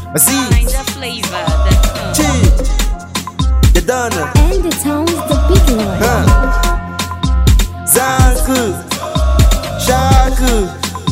I see. Find the flavor. The Chill. You done it. And the town's the big one. Huh. Zanku. Shaku.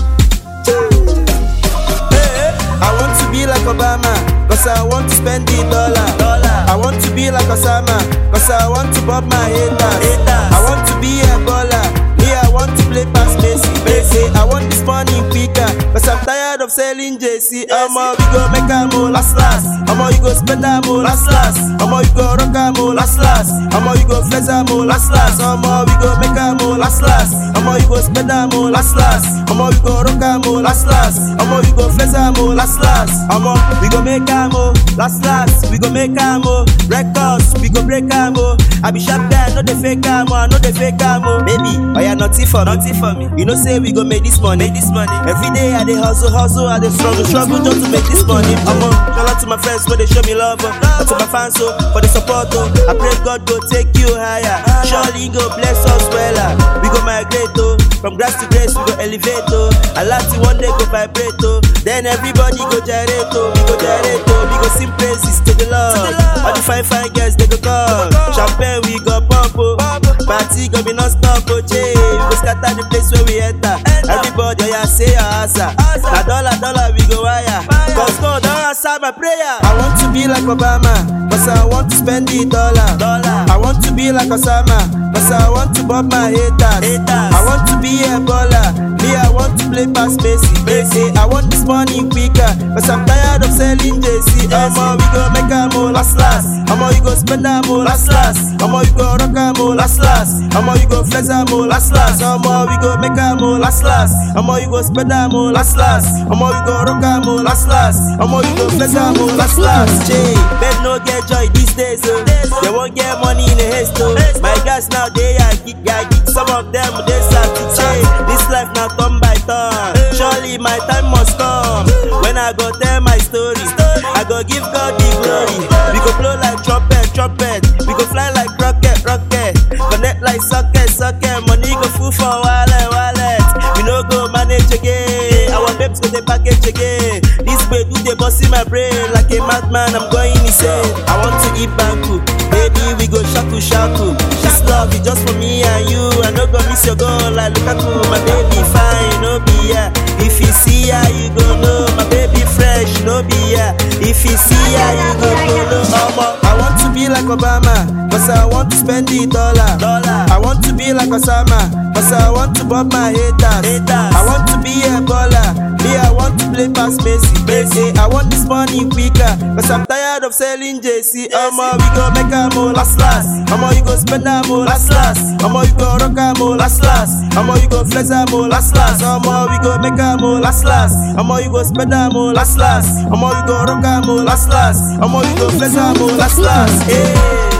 Hey, I want to be like Obama. Cause I want to spend the dollar. I want to be like Osama. Cause I want to bob my haters. I want to be a baller. Me, I want to play past Messi. Messi. I want this money quicker. Cause I'm tired of selling JC. Omo, we go make a mo last last. Omo, you go spend a mo last last. Omo, you go rock a mo last last. Omo, you go flex a mo last last. Omo, we go make a mo last last. Omo, you go spend a mo last last. Omo, you go rock a mo last last. Omo, you go flex a mo last last. Omo, we go make a mo last last. We go make a mo records. We go break a mo. I be sharp guy, no dey fake a mo. I no dey fake a mo. Baby, oh yeah, nothing for me. Nothing for me. You know say we go make this money. Make this money. Every day I dey hustle, hustle. I dey struggle, struggle just to make this money. Omo, shout out to my friends where they show me love. Oh. And to my fans oh, for the support. Oh. I pray God go take you higher. Surely go bless us well. ah. We go migrate oh. From grass to grace we go elevate oh. I like to one day go vibrate oh. Then everybody go gyrate oh. We go gyrate oh. We go sing praises to the Lord. All the fine fine girls they go call. Champagne we go pump oh. Party go be non-stop oh. Jay. We go scatter the place where we enter. Everybody oh, yeah say your answer. Na dollar dollar we go wire. Cause God don't answer my prayer. I want to be like Obama. Cause I want to spend the dollar. I want to be like Osama. Cause I want to bob my haters. I want to be a baller. Me, I want to play past Messi. Messi. I want this money quicker. Cause I'm tired of selling JC. Omo, we go make a mo last last. Omo, you go spend a mo last last. Omo, you go rock a mo last last. Omo, you go flex a mo last last. Omo, we go make a mo last last. Omo, you go spend a mo last last. Omo, you go rock a mo last last. Omo, you go flex a mo last last. Jay, men no get joy these days. Oh. They won't get money in a haste. Oh. My guys now they are geek, yeah, geek. Some of them they start to say this life now turn by turn. Surely my time must come when I go tell my story. I go give God the glory. We go blow like trumpet, trumpet. We go fly like rocket, rocket. Connect like socket, socket. Money go full for wallet, wallet. We no go manage again. Our babes go the package again. This way do they bust in my brain like a madman. I'm going insane. I want to eat banku. Baby, we go shaku shaku. This love is just for me and you. I no go miss your goal like Lukaku. My baby fine, no be yeah. If you see her, you go know. My baby fresh, no be yeah. If you see her, you go know. Omo, I want to be like Obama, cause I want to spend the dollar. I want to be like Osama, cause I want to bob my haters. I want to be a baller. Me, I want to play past Messi. Messi. I want this money quicker, cause I'm tired of selling JC. Omo, we go make a mo last last. Omo, you go spend a mo last last. Omo, you go rock a mo last last. Omo, you go flex a mo last last. Omo, we go make a mo last last. Omo, you go spend a mo last last. Omo, you go rock a mo last last. Omo, you go flex a mo last last. Hey.